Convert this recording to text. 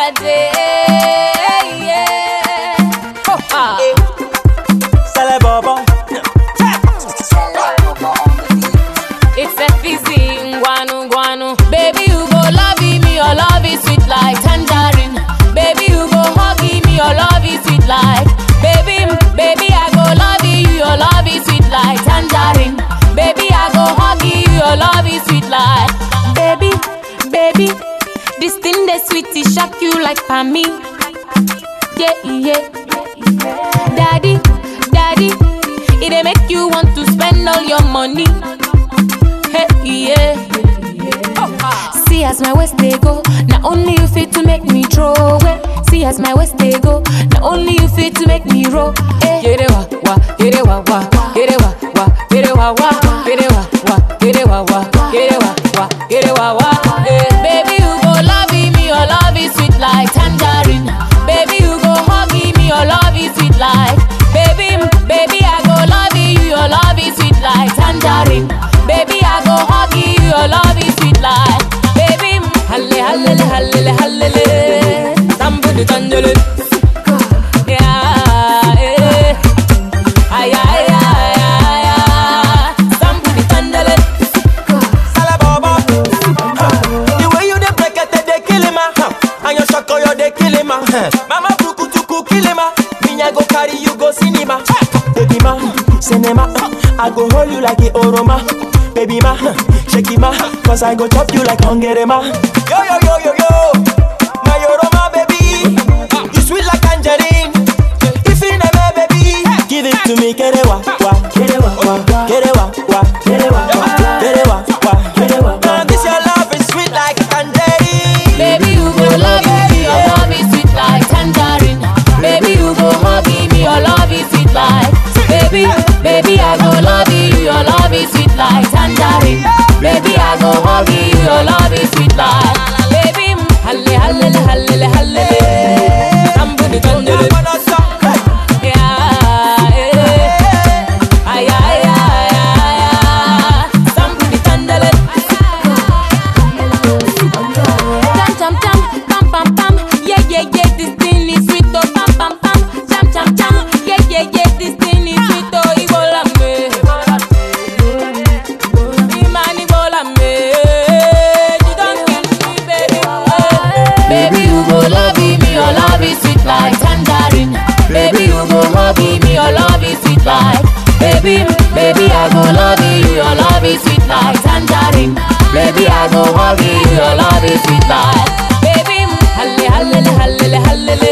day. Yeah. Oh, ah. Sale bobo. It's FEC, guanu guanu. Baby, you go love me, your love is sweet like tangerine. Baby, you go hug me, your love is sweet like. Baby, baby, I go love you, your love is sweet like tangerine. Baby, I go hug you, your love is sweet like. Baby, baby, this thing that sweet, it shock you like for me. Yeah, yeah. Daddy, daddy, it dey make you want to spend all your money. Hey, yeah. See as my waist they go, not only you fit to make me throw away. See as my waist they go, not only you fit to make me roll. Hey. Get it wa wa, get it wa wa, get it wa wa, get it wa wa, get it wa wa, get it wa wa, get it wa wa, get it wa wa. Hey. Baby you go love me, your love is sweet like tangerine. Baby you go hug me, your love is sweet like. Baby, baby I go love you, your love is sweet like tangerine. Baby I go hug you, your love is sweet like. Baby, halle halle halle halle, somebody tangerine. Yeah, eh. Ay, ay, ay, ay, ay. Somebody tangerine. Sale bobo. Huh. The way you dey break it, they kill him, ah. Huh. And your shako, you dey kill him, ah. Huh. Mama buku tuku kill him, ah. Me I go carry you go cinema. Baby ma, cinema. I go hold you like a oroma. Baby ma, shake it ma, cause I go chop you like hungry ma. Yo yo yo yo yo, my oroma baby, you sweet like tangerine. If you never baby, give it to me, get it wa wa, get it wa wa, get it wa wa, get it wa wa, get it wa wa, get it wa wa. This your love is sweet like tangerine. Baby, you go love me, your love is sweet like tangerine. Baby, you go hug me, your love is sweet like. Baby, baby, I go love you, your love is sweet like tangerine. Baby, I go hug you, your love is sweet like. Baby, halle halle halle halle, somebody tangerine. Yeah, eh. Ay, ay, ay, ay, ay. Somebody tangerine. Jam jam jam, pam pam pam, yeah yeah yeah, this thing is sweet oh pam pam pam, jam jam jam, yeah yeah yeah, this thing is sweet oh Ibola me, Iman Ibola me, you don't kill me baby, baby you go love me, your love is sweet like tangerine, baby you go hug me, your love is sweet like, baby baby I go love you, your love is sweet like tangerine. Baby, I go hug you, your love is sweet like Baby, halle halle halle halle